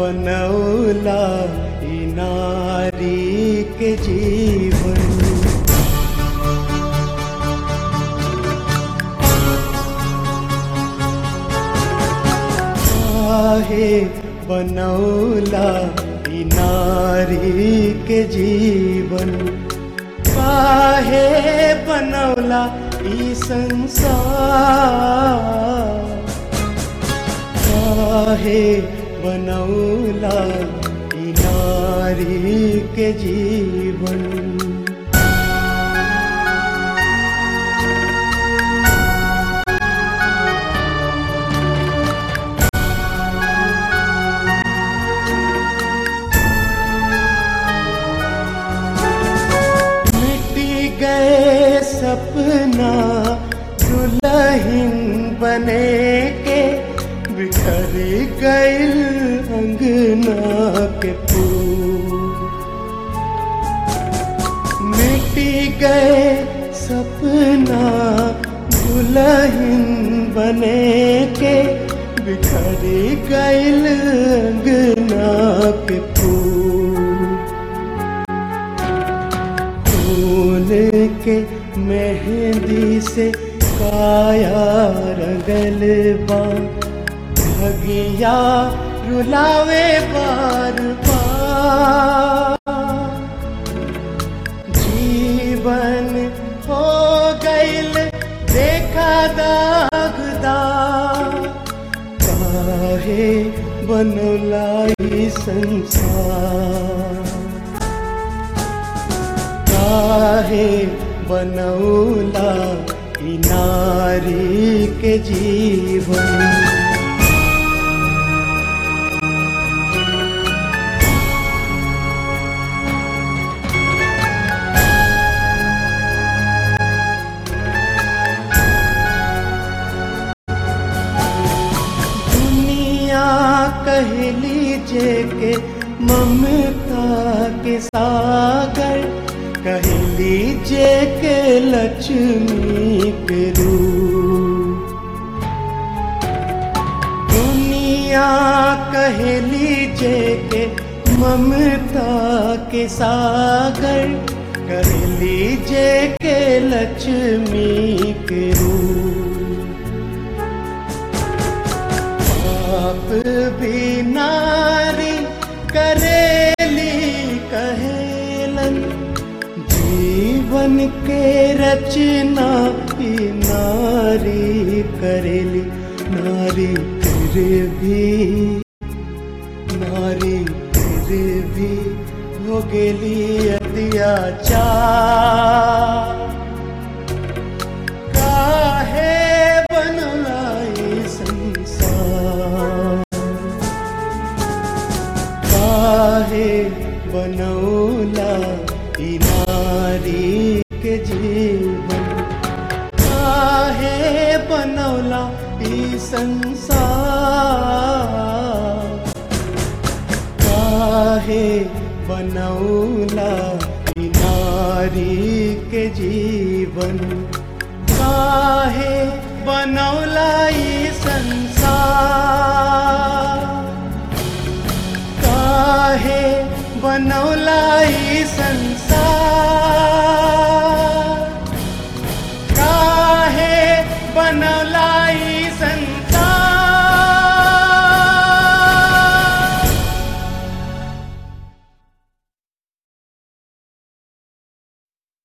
बनौला ई नारी के जीवन काहे बनौला ई नारी के जीवन काहे बनौला ई संसार काहे बनौला ई नारी के जीवन मिटी गए सपना दुल्हन बने के बिखर गइल अंगना के फूल मिटी गए सपना दुल्हन बने के बिखर गइल अंगना के फूल फूल के मेहंदी से काया रंगल बा भगिया रुलावे बार बार जीवन हो गइल देखा दागदार काहे बनला ई संसार काहे बनौला ई नारी के जीवन दुनिया कहली जे के ममता के सागर कहली जे के लक्ष्मी के रूप दुनिया कहली जे के ममता के सागर कहली जे के लक्ष्मी के रूप आप भी नारी करेली कहेलन जीवन के रचना ही नारी करेली नारी फिर भी नारी फिर भी हो गेली अत्याचार काहे बनला ई संसार काहे बनौला ई नारी के जीवन काहे बनौला ई संसार काहे बनौला ई नारी के जीवन काहे बनौला ई संसार